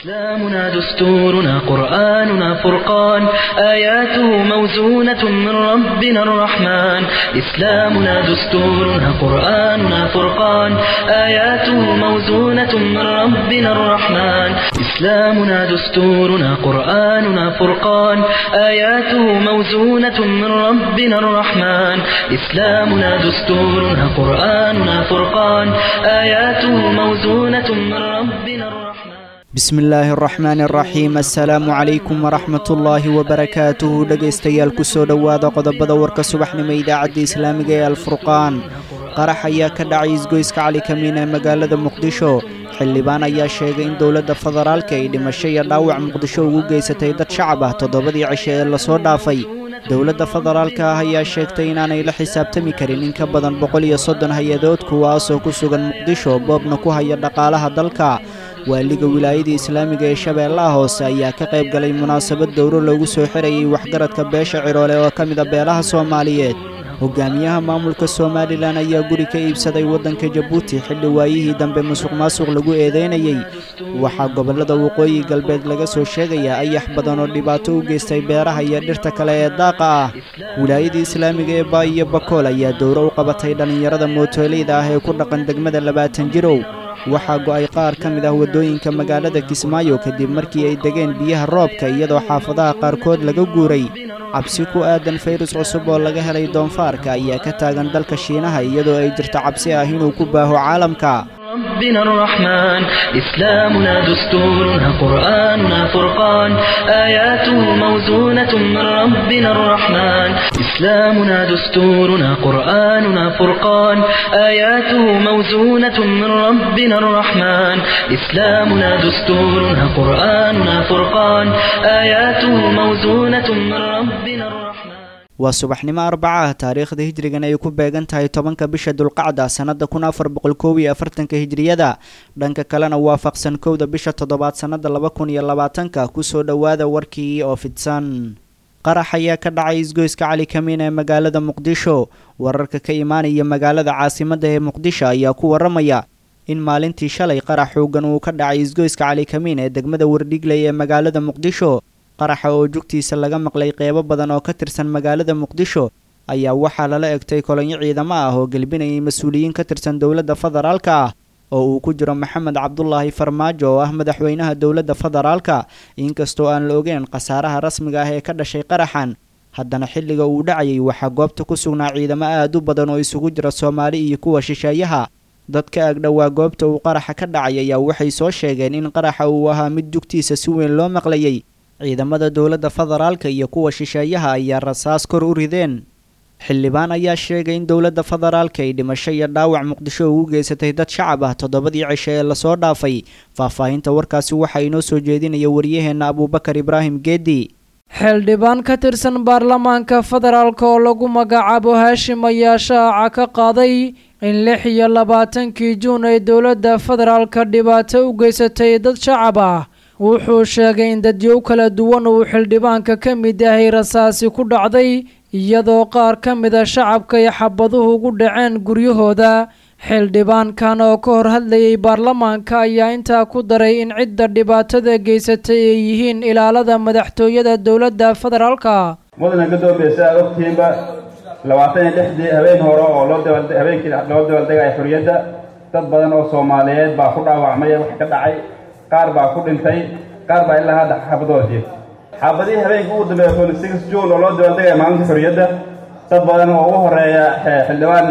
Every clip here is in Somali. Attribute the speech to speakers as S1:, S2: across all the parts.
S1: إسلامنا دستورنا قرآننا فرقان آياته موزونة من ربنا الرحمن إسلامنا دستورنا قرآننا فرقان آياته موزونة من ربنا الرحمن إسلامنا دستورنا قرآننا فرقان آياته موزونة من ربنا الرحمن إسلامنا دستورنا قرآننا فرقان آياته موزونة من ربنا الرحمن
S2: bismi illaahi araxmaani araxiim assalaamu calaykum waraxmatullaahi wabarakaatuhu dhegaystayaal kusoo dhowaada qodobada warka subaxnimo idaacadda islaamiga ee alfurqaan qarax ayaa ka dhacay isgoyska cali kamiin ee magaalada muqdisho xildhibaan ayaa sheegay in dowladda federaalka ay dhimasho iyo dhaawac muqdisho ugu geysatay dad shacab ah toddobadii cisho ee lasoo dhaafay dowladda federaalka ah ayaa sheegtay inaanay la xisaabtami karin in ka badan boqol iyo soddon hay-adood kuwaasoo ku sugan muqdisho boobna ku haya dhaqaalaha dalka waaliga wilaayada islaamiga ee shabeellaha hoose ayaa ka qayb galay munaasabad dowro loogu soo xirayay waxgaradka beesha ciroole oo ka mida beelaha soomaaliyeed hogaamiyaha maamulka somalilan ayaa guri ka iibsaday waddanka jabuuti xilli waayihii dambe musuq maasuq lagu eedeynayey waxaa gobollada waqooyi galbeed laga soo sheegayaa ayax badan oo dhibaato u geystay beeraha iyo dhirta kale ee daaqa ah wilaayada islaamiga ee baa iyo bakool ayaa dowro u qabatay dhallinyarada mootoleyda ah ee ku dhaqan degmada labaatan jirow waxaa go'ay qaar ka mid ah waddooyinka magaalada kismaayo kadib markii ay degeen biyaha roobka iyadoo xaafadaha qaarkood laga guuray cabsi ku aadan fayrus cusub oo laga helay doonfaarka ayaa ka taagan dalka shiinaha iyadoo ay jirto cabsi ah inuu ku baaho caalamka
S1: ربنا الرحمن إسلامنا دستورنا قرآننا فرقان آياته موزونة من ربنا الرحمن إسلامنا دستورنا قرآننا فرقان آياته موزونة من ربنا الرحمن إسلامنا دستورنا قرآننا فرقان آياته موزونة من ربنا الرحمن
S2: waa subaxnimo arbaca ah taariikhda hijrigan ay ku beegan tahay tobanka bisha dulqacda sannada kun afar boqol koob iyo afartanka hijriyada dhanka kalena waafaqsan kowda bisha toddobaad sannada laba kun iyo labaatanka kusoo dhowaada warkii oo fidsan qarax ayaa ka dhacay isgoyska cali kamiin ee magaalada muqdisho wararka ka imaanaya magaalada caasimadda ee muqdisho ayaa ku waramaya in maalintii shalay qarax xoogan uu ka dhacay isgoyska cali kamiin ee degmada wardhigley ee magaalada muqdisho qaraxa oo jugtiisa laga maqlay qeybo badan oo ka tirsan magaalada muqdisho ayaa waxaa lala egtay kolonyo ciidamo ah oo gelbinayay mas-uuliyiin ka tirsan dowladda federaalka ah oo uu ku jiro maxamed cabdulaahi farmaajo oo ah madaxweynaha dowladda federaalka inkastoo aan la ogeyn khasaaraha rasmiga ah ee ka dhashay qaraxan haddana xilliga uu dhacayay waxaa goobta ku sugnaa ciidamo aad u badan oo isugu jira soomaali iyo kuwa shisheeyaha dadka agdhowaa goobta uu qaraxa ka dhacay ayaa waxay soo sheegeen in qaraxa uu ahaa mid jugtiisa si weyn loo maqlayay ciidamada dowladda federaalka iyo kuwa shisheeyaha ayaa rasaas kor u rideen xildhibaan ayaa sheegay in dowladda federaalka ay dhimasho iyo dhaawac muqdisho ugu geysatay dad shacab ah toddobadii cisho ee lasoo dhaafay faahfaahinta warkaasi waxaa inoo soo jeedinaya waryaheenna abuubakar ibraahim geedi
S3: xildhibaan ka tirsan baarlamaanka federaalk oo lagu magacaabo haashim ayaa shaaca ka qaaday in lix iyo labaatankii juun ay dowladda federaalka dhibaato u geysatay dad shacab ah wuxuu sheegay in dadyow kala duwan uu xildhibaanka ka mid yahay rasaasi ku dhacday iyadoo qaar ka mida shacabka ay xabaduhu ugu dhaceen guryahooda xildhibaankan oo ka hor hadlayay baarlamaanka ayaa intaa ku daray in cidda dhibaatada geysatay ay yihiin ilaalada madaxtooyada dowladda federaalka
S4: mudana gadoobaysa aad ogtihiinba labaatan iyo lixdii habeen hore oo loo habeenkii loo dabaaldegaya xorriyadda dad badan oo soomaaliyeed baa ku dhaawacmay wax ka dhacay qaar baa ku dhintay qaar baa ilaa hadda xaabadooda jiif xaabadihii habeenkii ugu dambeeya twenty six june oo loo dabaaldegaya maalinta xorriyadda dad badan oo ugu horeeya xildhibaan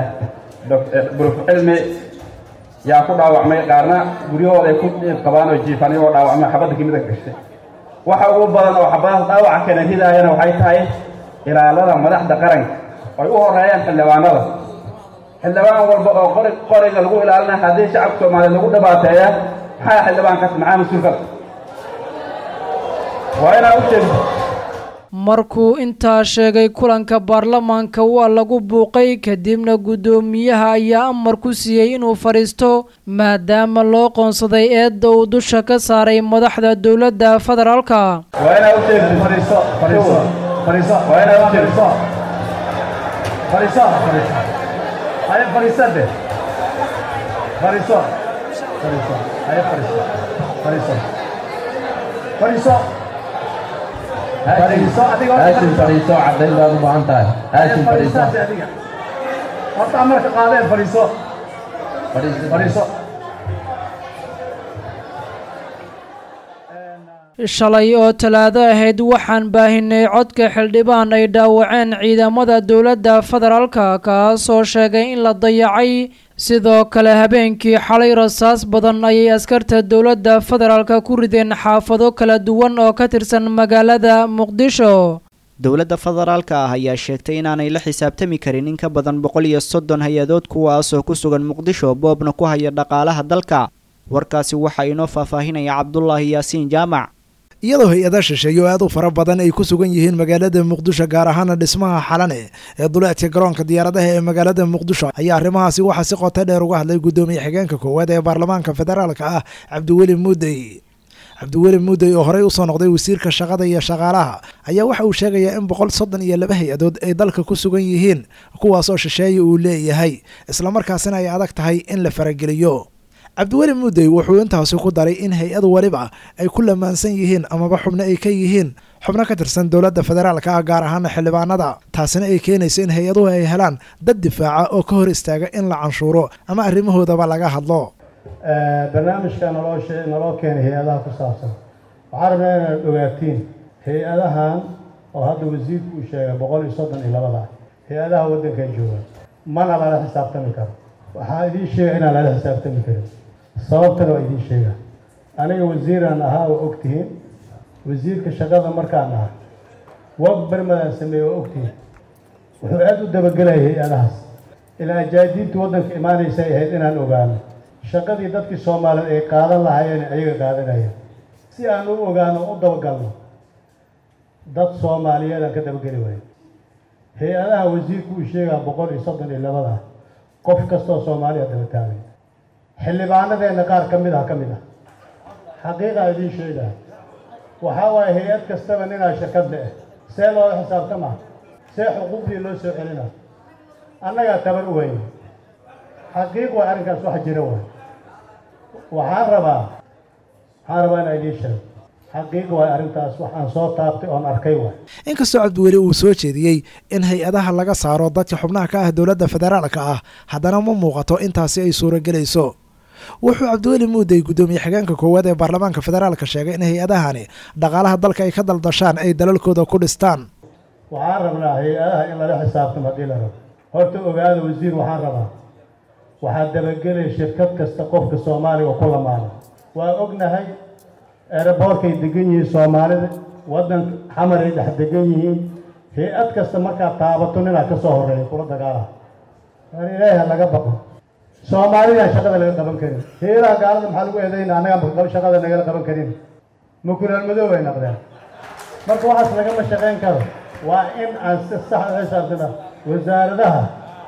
S4: buruf cilmi yaa ku dhaawacmay qaarna guryahooda ay ku dhiib qabaan oo jiifaan iyagoo dhaawacmay xabadda kamid a gashay waxa ugu badan oo xabadaha dhaawaca keena hidaayana waxay tahay ilaalada madaxda qaranka ay u horeeyaan xildhibaanada xildhibaan walba oo qori qoriga lagu ilaalinaya haddii shacabka soomaaliyeed lagu dhibaateeya maxaa xildhibaankaas maxaa mas-uulkaas waa inaa u sheegto
S3: markuu intaa sheegay kulanka baarlamaanka waa lagu buuqay kadibna guddoomiyaha ayaa amar ku siiyey inuu fadhiisto maadaama loo qoonsaday eedda uu dusha ka saaray madaxda dowladda federaalka
S4: waa inaa u sheegto fadhiiso fadhiiso fadhiiso waa inaa u sheegto fadhiiso fadhiiso haya fadhiisade fadhiiso fadhiiso haya fadhiiso fadhiiso
S5: fadhiiso fadhiiso adiga
S6: haashim fadhiiso caddayn baad u baahan tahay haashim fadhiiso
S5: fadhiisaasi adiga horta amarka qaadee fadhiiso fadhiiso
S3: shalay oo talaado ahayd waxaan baahinay codka xildhibaan ay dhaawaceen ciidamada dowladda federaalka kaasoo sheegay in la dayacay sidoo kale habeenkii xalay rasaas badan ayay askarta dowladda federaalka ku rideen xaafado kala duwan oo ka tirsan magaalada muqdisho
S2: dowladda federaalka ah ayaa sheegtay inaanay la xisaabtami karin in ka badan boqol iyo soddon hay-adood kuwaasoo ku sugan muqdisho boobna ku haya dhaqaalaha dalka warkaasi waxaa inoo faahfaahinaya cabdulaahi yaasiin jaamac
S7: iyadoo hay-ada shisheeye oo aad u fara badan ay ku sugan yihiin magaalada muqdisho gaar ahaana dhismaha xalane ee duleedka garoonka diyaaradaha ee magaalada muqdisho ayaa arrimahaasi waxaa si qoto dheer uga hadlay guddoomiye xigeenka koowaad ee baarlamaanka federaalka ah cabdiweli muudey cabdiweli muudey oo horey usoo noqday wasiirka shaqada iyo shaqaalaha ayaa waxa uu sheegayaa in boqol soddon iyo laba hay-adood ay dalka ku sugan yihiin kuwaasoo shisheeye uu leeyahay islamarkaasina ay adag tahay in la farageliyo cabdiweli muudey wuxuu intaasi ku daray in hay-ad waliba ay ku lamaansan yihiin amaba xubno ay ka yihiin xubno ka tirsan dowladda federaalka ah gaar ahaana xildhibaanada taasina ay keenayso in hay-aduhu ay helaan dad difaaca oo ka hor istaaga in la canshuuro ama arrimahoodaba laga hadlo
S5: barnaamijka naloo shee naloo keenay hay-adaha ku saabsan waxaan rabnaa inaad ogaatiin hay-adahan oo hadda wasiirku uu sheegay boqol iyo soddon iyo labada hay-adaha waddankan jooga mana lala xisaabtami karo waxaa idiin sheega inaan lala xisaabtami karin sababtana waa idiin sheega aniga wasiiraan ahaa waa ogtihiin wasiirka shaqada markaan ahaa waq bermadaan sameeye waa ogtihiin wuxuu aada u dabagelayay hay-adahaas ilaa ajaadiintii waddanka imaanaysa ay ahayd inaan ogaano shaqadii dadkii soomaaliyeed ay qaadan lahaayeen ayaga qaadanayeen si aan u ogaano u dabagalno dad soomaaliyeedaan ka dabageli waayo hay-adaha wasiirku uu sheegaa boqol iyo soddon iyo labada qof kastoo soomaaliya daba taagay xildhibaanadeenna qaar ka mid ah ka mid ah xaqiiqaa idiin sheegaa waxaa waaye hay-ad kastaba ninaa shirkad le-eh see loola xisaabtama see xuquuqdii loo soo celina annagaa tabar u weyne xaqiiq waa arrinkaas wax jira waay waxaan rabaa waxaan rabaa inaa idiin sheego xaqiiq waay arrintaas waxaan soo taabtay oon arkay waay
S7: inkastoo cabdiweli uu soo jeediyey in hay-adaha laga saaro dadka xubnaha ka ah dowladda federaalka ah haddana ma muuqato intaasi ay suuragelayso wuxuu cabdiweli muudey guddoomiye xigeenka koowaad ee baarlamaanka federaalka sheegay in hay-adahani dhaqaalaha dalka ay ka daldashaan ay dalalkooda ku dhistaan
S5: waxaan rabnaa hay-adaha in lala xisaabtamo haddii la rabo horta ogaada wasiir waxaan rabaa waxaa dabagelaya shirkad kasta qofka soomaaliga oo ku lamaano waa ognahay eeraboorkay degan yihiin soomaalida waddanka xamaray dhex degan yihiin hay-ad kasta markaad taabato ninaa ka soo horreeya kula dagaalaha war ilaahi ha laga baqo soomaalidaan shaqada laga qaban karin hay-adaha gaalada maxaa lagu eedayna annagaan shaqada nagala qaban karin mukulaal madow ay naqdeen marka waxaas lagama shaqayn karo waa in aan si sax u xisaabtana wasaaradaha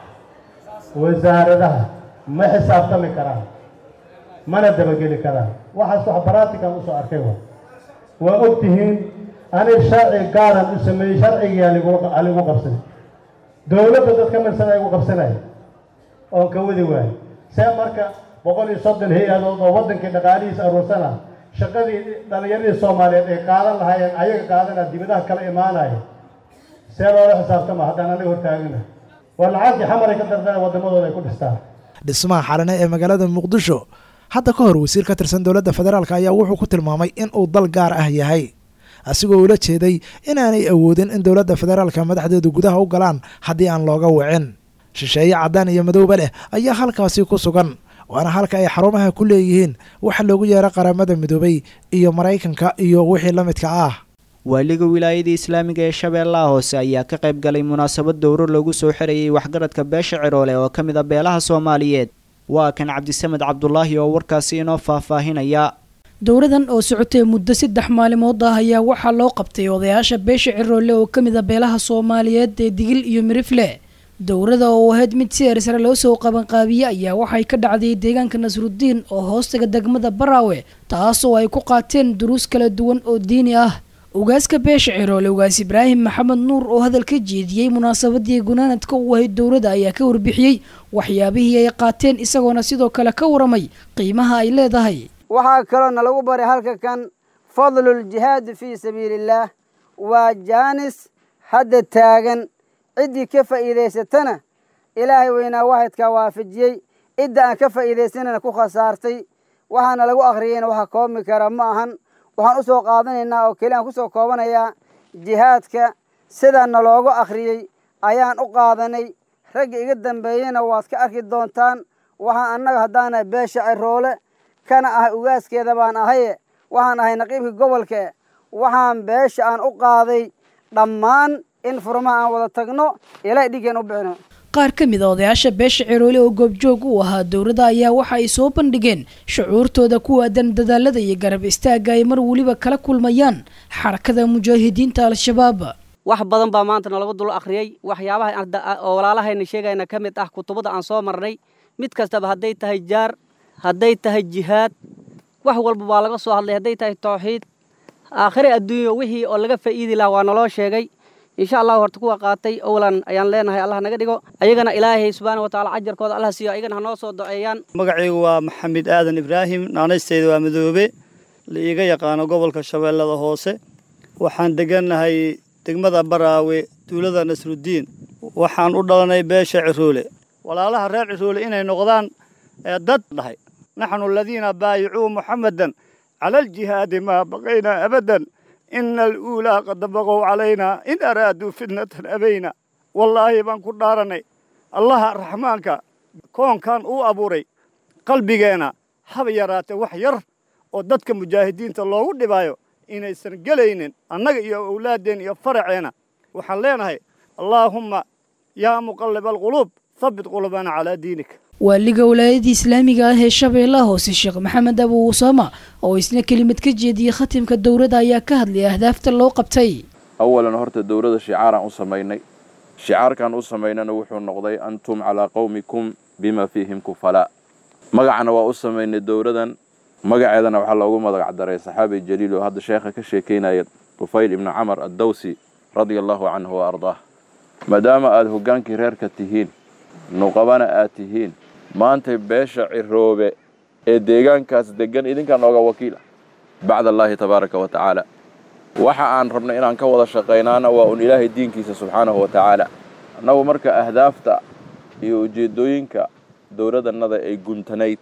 S5: wasaaradaha ma xisaabtami karaan mana dabageli karaan waxaas wax baratikan usoo arkay wa waa og tihiin aniga sharci gaaran u sameeyey sharcigii aligu qabsaday dowladda dad ka mirsan ay igu qabsanaya oon ka wadi waayo see marka boqol iyo soddon hay-adood oo waddankii dhaqaalihiisa aruursana shaqadii dhalinyaradii soomaaliyeed ay qaadan lahaayeen ayaga qaadana dibadaha kala imaanaya see loola xisaabtama haddaan aniga hortaagana waa lacagtii xamaray ka dardana waddamadooda ay ku dhistaan
S7: dhismaha xalane ee magaalada muqdisho hadda ka hor wasiir ka tirsan dowladda federaalk ayaa wuxuu ku tilmaamay in uu dal gaar ah yahay asigoo ula jeeday inaanay awoodin in dowladda federaalka madaxdeedu gudaha u galaan haddii aan looga wicin shisheeye caddaan iyo madowba leh ayaa halkaasi ku sugan waana halka ay xarumaha ku leeyihiin waxa loogu yeero qaramada midoobay iyo maraykanka iyo wixii la midka ah
S2: waaliga wilaayada islaamiga ee shabeellaha hoose ayaa ka qayb galay munaasabad dowro lagu soo xirayay waxgaradka beesha ciroole oo ka mid a beelaha soomaaliyeed waa kan cabdisamed cabdulaahi oo warkaasi inoo faahfaahinaya
S8: dowradan oo socotay muddo saddex maalimood ah ayaa waxaa loo qabtay odayaasha beesha ciroole oo ka mid a beelaha soomaaliyeed ee digil iyo mirifle dowrada oo ahayd mid si ersare loo soo qabanqaabiye ayaa waxay ka dhacday deegaanka nasrudiin oo hoostaga degmada baraawe taasoo ay ku qaateen duruus kala duwan oo diini ah ugaaska beesha ciroole ugaas ibraahim maxamed nuur oo hadal ka jeediyey munaasabadii gunaanadka u ahayd dowladda ayaa ka warbixiyey waxyaabihii ay qaateen isagoona sidoo kale ka waramay qiimaha ay leedahay
S9: waxaa kaloo nalagu baray halka kan fadlu ljihaadi fii sabiili illaah waa jaanis hadda taagan ciddii ka faa'iidaysatana ilaahay weynaa wahidkaa waafajiyey cidda aan ka faa'iidaysanana ku khasaartay waxaana lagu akhriyeyna waxa koobi kara ma ahan waxaan u soo qaadanaynaa oo keli aan ku soo koobanayaa jihaadka sidaana loogu akhriyey ayaan u qaadanay ragga iga dambeeyena waad ka arki doontaan waxaan annaga haddaanahay beesha ciroole kana ahay ugaaskeeda baan ahaye waxaan ahay naqiibka gobolka waxaan beesha aan u qaaday dhammaan in furmaha aan wada tagno ilaa dhigeen u bixino
S8: qaar ka mid a odayaasha beesha ciroole oo goobjoog u ahaa dowladda ayaa waxa ay soo bandhigeen shucuurtooda ku aadan dadaalada iyo garab istaagga ay mar weliba kala kulmayaan xarakada mujaahidiinta al-shabaab
S10: wax badan baa maanta nalagu dul akhriyey waxyaabaha oo walaalahayna sheegayna ka mid ah kutubada aan soo marnay mid kastaba hadday tahay jaar hadday tahay jihaad wax walba waa laga soo hadlay hadday tahay tawxiid aakhire adduunyo wixii oo laga faa'iidi lahaa waa naloo sheegay insha allahu horta kuwa qaatay owlan ayaan leenahay allah naga dhigo ayagana ilaahay subxaana wa tacaala cajarkooda allah siiyo ayagana hanoo soo doceeyaan
S11: magacaygu waa maxamed aadan ibraahim naanaysteyda waa madoobe la iiga yaqaano gobolka shabeellada hoose waxaan degannahay degmada baraawe duulada nasruddiin waxaan u dhalanay beesha ciroole walaalaha reer ciroole inay noqdaan dad dhahay naxnu aladiina baayicuu muxammadan cala aljihaadi maa baqaynaa abadan ina aluulaa qad baqow calaynaa in araaduu fitnatan abayna wallaahi baan ku dhaaranay allaha raxmaanka koonkan uu abuuray qalbigeenna haba yaraatee wax yar oo dadka mujaahidiinta loogu dhibaayo inaysan gelaynin annaga iyo owlaaddeen iyo faraceenna waxaan leenahay allaahumma yaa muqalliba alquluub habbit qulubana calaa diinik
S8: waaliga walaayadii islaamiga ah ee shabeellaha hoose sheekh maxamed abu usaama oo isna kelimad ka jeediyey khatimka dowladda ayaa ka hadlaya ahdaafta loo qabtay
S12: awalan horta dowladda shicaaraan u samaynay shicaarkan u samaynana wuxuu noqday antum calaa qawmikum bima fiihim kufalaa magacana waa u samaynay dowladan magaceedana waxaa loogu magac daray saxaabi jaliil oo hadda sheekha ka sheekaynaya tufayl ibnu camar addawsi radia allahu canhu wa ardaah maadaama aada hoggaankii reerka tihiin nuqabana aad tihiin maantay beesha ciroobe ee deegaankaas deggan idinkaa nooga wakiila bacda allaahi tabaaraka wa tacaala waxa aan rabna inaan ka wada shaqaynaana waa un ilaahay diinkiisa subxaanahu wa tacaala annagu marka ahdaafta iyo ujeeddooyinka dowladannada ay guntanayd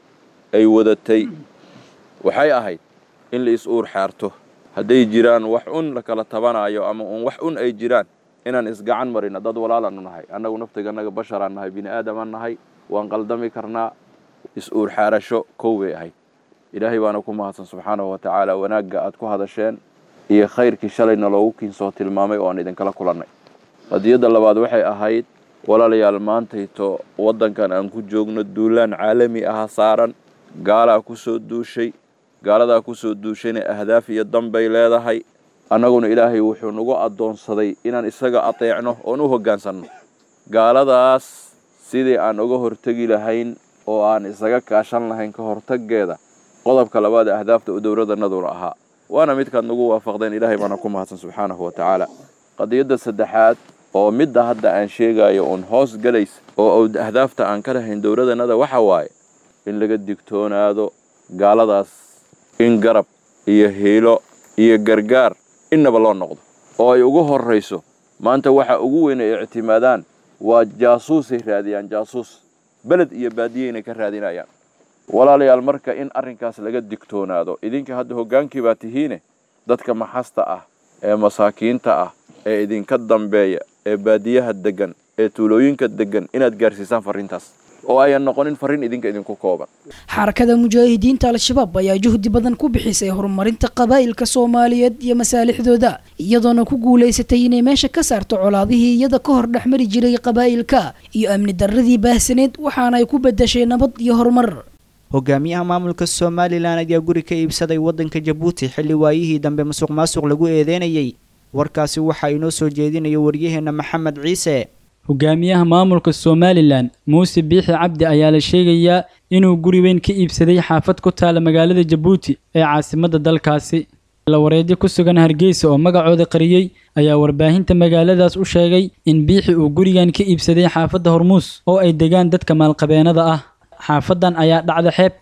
S12: ay wadatay waxay ahayd in la is-uur xaarto hadday jiraan wax un la kala tabanaayo ama un wax un ay jiraan inaan isgacan marina dad walaalaanu nahay annagu naftigannaga basharaan nahay bini aadamaan nahay waan qaldami karnaa is-uur xaarasho kow bay ahayd ilaahay baana ku mahadsan subxaanahu wa tacaala wanaagga aad ku hadasheen iyo khayrkii shalayna loogu kiinsoo tilmaamay oo aan idinkala kulannay qadiyadda labaad waxay ahayd walaalayaal maantayto waddankan aan ku joogno duulaan caalami aha saaran gaalaa ku soo duushay gaaladaa ku soo duushayna ahdaaf iyo danbay leedahay annaguna ilaahay wuxuu nagu addoonsaday inaan isaga ateecno oon u hoggaansanno gaaladaas sidii aan uga hortegi lahayn oo aan isaga kaashan lahayn ka hortaggeeda qodobka labaad ee ahdaafta u dowladannaduna ahaa waana midkaad nagu waafaqdeen ilaahay baana ku mahadsan subxaanahu wa tacaala qadiyadda saddexaad oo midda hadda aan sheegayo uun hoos galaysa oo ahdaafta aan ka lahayn dowladannada waxa waaye in laga digtoonaado gaaladaas in garab iyo hiilo iyo gargaar innaba loo noqdo oo ay ugu horrayso maanta waxa ugu weyn ay ictimaadaan waa jaasuusay raadiyaan jaasuus beled iyo baadiyeyna ka raadinayaan walaalayaal marka in arrinkaas laga digtoonaado idinka hadda hoggaankii baa tihiine dadka maxasta ah ee masaakiinta ah ee idinka dambeeya ee baadiyaha deggan ee tuulooyinka deggan inaad gaarsiisaan farriintaas oo ayan noqonin farriin idinka idinku kooban
S8: xarakada mujaahidiinta al-shabaab ayaa juhdi badan ku bixisay horumarinta qabaa'ilka soomaaliyeed iyo masaalixdooda iyadoona ku guulaysatay inay meesha ka saarto colaadihii iyada ka hor dhexmari jiray qabaa'ilka iyo amni darradii baahsaneed waxaana ay ku bedashay nabad iyo horumar
S2: hogaamiyaha maamulka somalilan ayaa guri ka iibsaday waddanka jabuuti xilli waayihii dambe musuq maasuq lagu eedeynayay warkaasi waxaa inoo soo jeedinaya waryaheena maxamed ciise
S13: hogaamiyaha maamulka somalilan muuse biixi cabdi ayaa la sheegayaa inuu guri weyn ka iibsaday xaafad ku taala magaalada jabuuti ee caasimadda dalkaasi lawareedyo ku sugan hargeysa oo magacooda qariyey ayaa warbaahinta magaaladaas u sheegay in biixi uu gurigan ka iibsaday xaafadda hormuus oo ay degaan dadka maalqabeennada ah xaafadan ayaa dhacda xeebta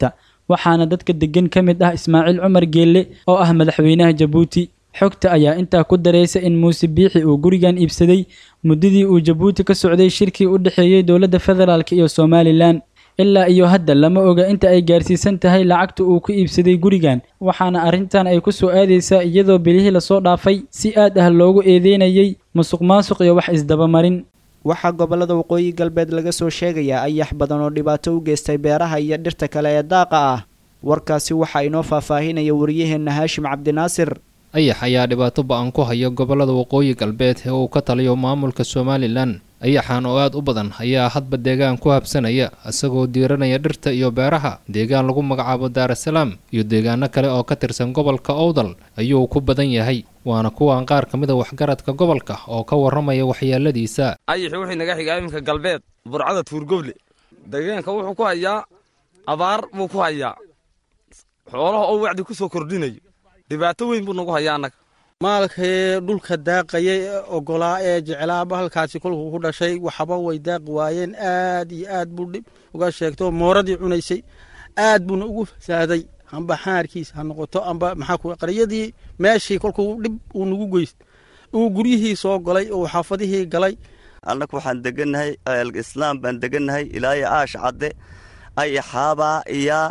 S13: waxaana dadka degan ka mid ah ismaaciil cumar geelle oo ah madaxweynaha jabuuti xogta ayaa intaa ku daraysa in muuse biixi uu gurigan iibsaday muddadii uu jabuuti ka socday shirkii u dhexeeyey dowladda federaalk iyo somalilan ilaa iyo hadda lama oga inta ay gaarsiisan tahay lacagta uu ku iibsaday gurigan waxaana arrintan ay ku soo aadaysaa iyadoo bilihii lasoo dhaafay si aad ah loogu eedeynayay musuq maasuq iyo wax isdabamarin
S2: waxaa gobollada waqooyi galbeed laga soo sheegayaa ayax badan oo dhibaato u geystay beeraha iyo dhirta kale ee daaqa ah warkaasi waxaa inoo faahfaahinaya wariyaheenna haashim cabdinaasir
S14: ayax ayaa dhibaato ba-an ku haya gobollada waqooyi galbeed ee uu ka taliyo maamulka somalilan ayaxan oo aad u badan ayaa hadba deegaan ku habsanaya isagoo diiranaya dhirta iyo beeraha deegaan lagu magacaabo daarasalaam iyo deegaano kale oo ka tirsan gobolka owdal ayuu ku badan yahay waana kuwan qaar ka mid a waxgaradka gobolka oo ka warramaya waxyeeladiisa
S15: ayaxi wuxuu naga xigaa iminka galbeed burcada tuurgoble deegaanka wuxuu ku hayaa abaar buu ku hayaa xoolaha oo wacdi ku soo kordhinayo dhibaato weyn buu nagu hayaa annaga
S16: maalkii dhulka daaqayay ee ogolaa ee jeclaaba halkaasi kolkuu ku dhashay waxba way daaqi waayeen aad iyo aad buu dhib uga sheegto mooradii cunaysay aad buuna ugu fasaaday amba xaarkiis ha noqoto amba maxaa qaryadii meeshii kolkuu dhib uu nagu geys uu guryihii soo galay oo xaafadihii galay
S17: annagu waxaan degannahay islaam baan degannahay ilaayo aash cadde ayaxaabaa iyaa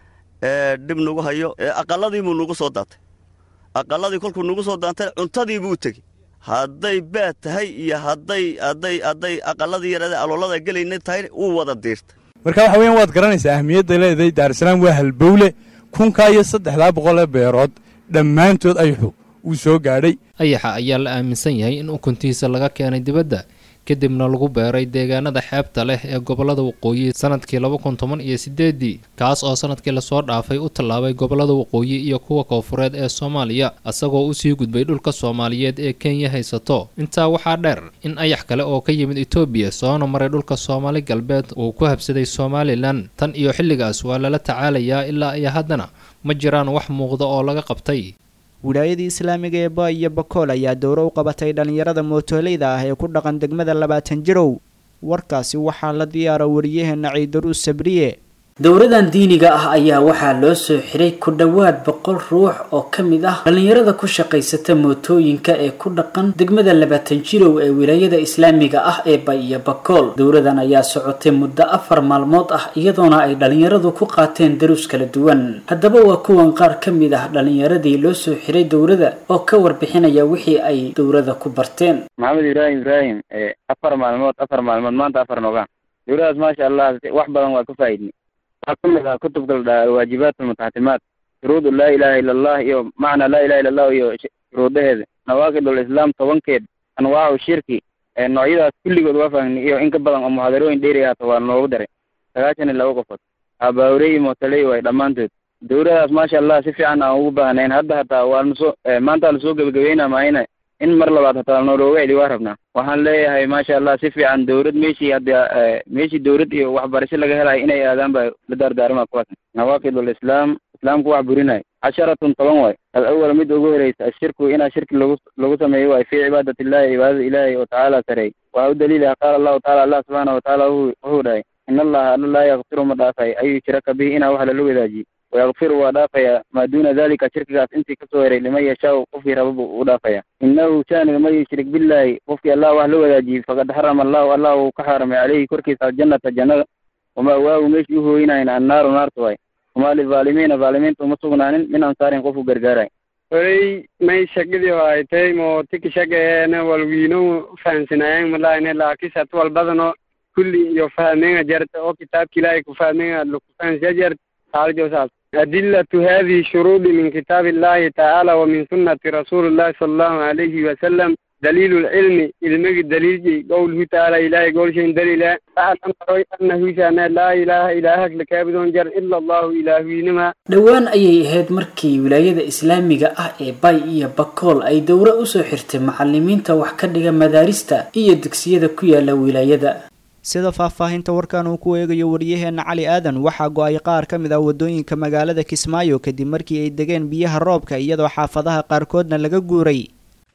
S17: dhib nagu hayo aqaladii buu nagu soo daatay aqaladii kolkuu nagu soo daantay cuntadii buu tegey hadday baad tahay iyo hadday hadday hadday aqaladii yarade aloolada gelayna tahay wuu wada diirtay
S18: marka waxa weeyaan waad garanaysaa ahmiyadda leedahay daarusalaam waa halbowle kunkaa iyo saddexdaa boqol ee beerood dhammaantood ayaxu wuu soo gaadhay
S14: ayaxa ayaa la aaminsan yahay in ukuntiisa laga keenay dibadda kadibna lagu beeray deegaanada xeebta leh ee gobollada waqooyi sanadkii laba kun toban iyo sideedii kaas oo sanadkii lasoo dhaafay u tallaabay gobollada waqooyi iyo kuwa koofureed ee soomaaliya isagoo usii gudbay dhulka soomaaliyeed ee kenya haysato intaa waxaa dheer in ayax kale oo ka yimid etoobiya soona maray dhulka soomaali galbeed uu ku habsaday somalilan tan iyo xilligaas waa lala tacaalayaa ilaa iyo haddana ma jiraan wax muuqda oo laga qabtay
S2: wilaayadii islaamiga ee ba iyo bakool ayaa dowro u qabatay dhallinyarada mootoleyda ah ee ku dhaqan degmada labaatan jirow warkaasi waxaa la diyaara wariyaheenna ciidaruus sabriye
S19: dowradan diiniga ah ayaa waxaa loo soo xiray ku dhowaad boqol ruux oo ka mid ah dhallinyarada ku shaqaysata mootooyinka ee ku dhaqan degmada labaatan jirow ee wilaayada islaamiga ah ee bay iyo bakool dowradan ayaa socotay muddo afar maalmood ah iyadoona ay dhallinyaradu ku qaateen daruus kala duwan haddaba waa kuwan qaar ka mid ah dhallinyaradii loo soo xiray dowrada oo ka warbixinaya wixii ay dowrada ku barteen
S20: maxamed ibraahim ibraahim afar maalmood afar maalmood maanta afar noogaan dowladaas maasha allah wax badan waa ka faa'iidnay waxaa ka mid ah kutubka la dhaha alwaajibaat almutaxatimaat shuruudu laa ilaha ila allah iyo macna laa ilaha illa allah iyo shuruudaheeda nawaaqid alislaam tobankeed anwaacu shirki noocyadaas kulligood waa fahmnay iyo in ka badan oo muxaadarooyin dheeri ahata waa noogu daray sagaashan iyo laba qofood abaawrey iyo mootaley waay dhammaantood dowladaas maasha allah si fiican aan ugu baahnayn hadda hataa waanu soo maanta lasoo gebagabeynaa maayna in mar labaad hataa noolooga celi waa rabnaa waxaan leeyahay maasha allah si fiican dowlad meeshii hadda meeshii dowlad iyo waxbarasho laga helayo inay aadaan baa la daardaarmaa kuwaas nawaaqid alislaam islaamku wax burinayo casharatun toban waay alawal mid ugu horeysa ashirku inaa shirki lagu lagu sameeyo waay fii cibaadat illahi cibaadada ilaahi oo tacaala sareey waa u daliilaha qaala allahu taala allah subxaana watacaala wuxuu dhahay in allaha alla laa yakfiru ma dhaafay an yushraka bihi inaa wax lala wadaajiyo wayakfiru waa dhaafaya maa duuna dalika shirkigaas intii kasoo heray liman yashaau qofkii raba buu u dhaafaya inahu shaaniga man yushrik billaahi qofkii allah wax la wadaajiyey faqad xarama allahu allah uu ka xaaramay caleyhi korkiisa aljannata jannada wamaa waagu meeshii u hooyinayna annaaru naarta waay wamaa lizaalimiina zaalimiinta uma sugnaanin min ansaarin qofu gargaaray
S21: horey may shaqadii haytay mo tiki shaqeena walwiino fahamsanaayeen malaayne laakisat walbadano kulli iyo fahmenga jarta oo kitaabka ilaahay ku fahmenga laku fahansiya jarta haaljosaas أدلة هذه شروط من كتاب الله تعالى ومن سنة رسول الله صلى الله عليه وسلم دليل العلم علمك دليل قوله تعالى إلهي قول شيء دليل فأعلم أنه شأن لا إله إلهك لكابدون جر إلا الله إلهينما
S19: dhowaan ayay ahayd markii wilaayada islaamiga ah ee bay iyo bakool ay dowro usoo xirtay macalimiinta wax ka dhiga madaarista iyo dugsiyada ku yaala wilaayada
S2: sida faahfaahinta warkan uu ku eegayo wariyaheenna cali aadan waxaa go-ay qaar ka mid ah waddooyinka magaalada kismaayo kadib markii ay degeen biyaha roobka iyadoo xaafadaha qaarkoodna laga guuray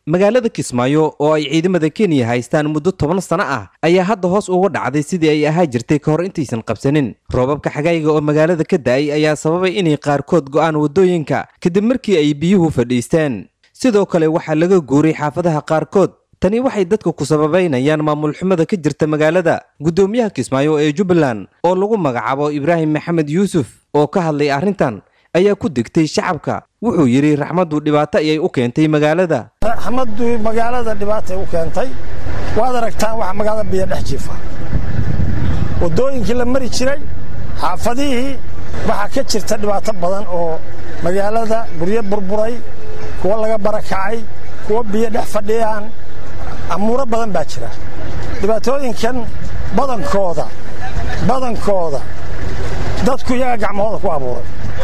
S1: magaalada kismaayo oo ay ciidamada kenya haystaan muddo toban sano ah ayaa hadda hoos uga dhacday sidii ay ahaa jirtay ka hor intaysan qabsanin roobabka xagayga oo magaalada ka da'ay ayaa sababay inay qaarkood go'aan waddooyinka kadib markii ay biyuhu fadhiisteen sidoo kale waxaa laga guuray xaafadaha qaarkood tani waxay dadka ku sababaynayaan maamul xumada ka jirta magaalada guddoomiyaha kismaayo ee jubbaland oo lagu magacaabo ibraahim maxamed yuusuf oo ka hadlay arrintan ayaa ku degtay shacabka wuxuu yidhi raxmaddu dhibaato ayay u keentay magaalada
S22: raxmaddu magaalada dhibaatay u keentay waad aragtaan waxa magaalada biyo dhex jiifa waddooyinkii la mari jiray xaafadihii waxaa ka jirta dhibaato badan oo magaalada guryo burburay kuwa laga barakacay kuwa biyo dhex fadhiyaan amuuro badan baa jira dhibaatooyinkan badankooda badankooda dadku iyaga gacmahooda ku abuuray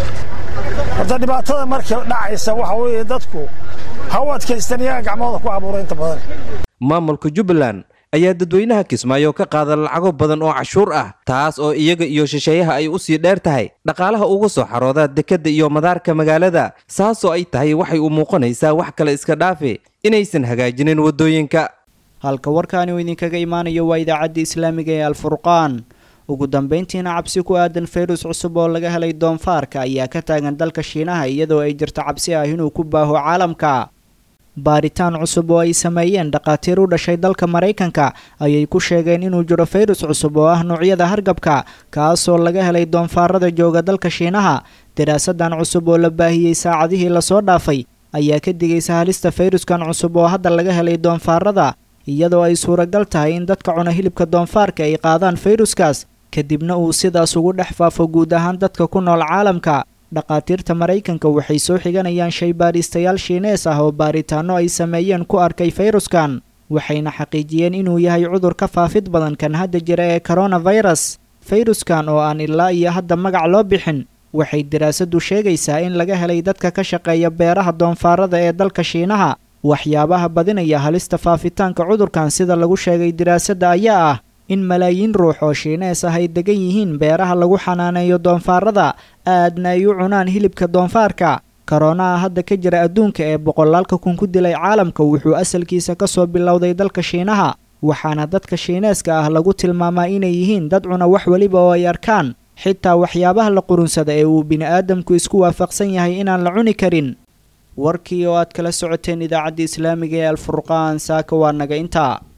S22: horta dhibaatada marka dhacaysa waxa weeye dadku ha u adkaystan iyaga gacmahooda ku abuuray inta badan
S1: maamulka jubbaland ayaa dadweynaha kismaayo ka qaada lacago badan oo cashuur ah taas oo iyaga iyo shisheeyaha ay u sii dheer tahay dhaqaalaha uga soo xarooda dekedda iyo madaarka magaalada saasoo ay tahay waxay u muuqanaysaa wax kale iska dhaafe inaysan hagaajinin waddooyinka
S2: halka warkaani uu idinkaga imaanayo waa idaacadda islaamiga ee alfurqaan ugu dambeyntiina cabsi ku aadan fayrus cusub oo laga helay doonfaarka ayaa ka taagan dalka shiinaha iyadoo ay jirto cabsi ah inuu ku baaho caalamka baaritaan cusub oo ay sameeyeen dhakhaatiir u dhashay dalka maraykanka ayay ku sheegeen inuu jiro fayrus cusub oo ah noocyada hargabka kaasoo laga helay doonfaarada jooga dalka shiinaha daraasadan cusub oo la baahiyey saacadihii lasoo dhaafay ayaa ka digaysa halista fayruskan cusub oo hadda laga helay doonfaarada iyadoo ay suuragal tahay in dadka cuna hilibka doonfaarka ay qaadaan fayruskaas kadibna uu sidaas ugu dhex faafo guud ahaan dadka ku nool caalamka dhakhaatiirta maraykanka waxay soo xiganayaan shay baadhiistayaal shiinees ah oo baaritaanno ay sameeyeen ku arkay fayruskan waxayna xaqiijiyeen inuu yahay cudur ka faafid badan kan hadda jira ee koronafirus fayruskan oo aan ilaa iyo hadda magac loo bixin waxay daraasadu sheegaysaa in laga helay dadka ka shaqeeya beeraha doonfaarada ee dalka shiinaha waxyaabaha badinaya halista faafitaanka cudurkan sida lagu sheegay diraasadda ayaa ah in malaayiin ruux oo shiinees ah ay degan yihiin beeraha lagu xanaaneeyo doonfaarada aadna ay u cunaan hilibka doonfaarka koronaha hadda ka jira adduunka ee boqolaalka kun ku dilay caalamka wuxuu asalkiisa ka soo bilowday dalka shiinaha waxaana dadka shiineeska ah lagu tilmaamaa inay yihiin dad cuna wax weliba oo ay arkaan xitaa waxyaabaha la qurunsada ee uu bini'aadamku isku waafaqsan yahay inaan la cuni karin warkii oo aad kala socoteen idaacadda islaamiga ee alfurqaan saaka waa naga intaa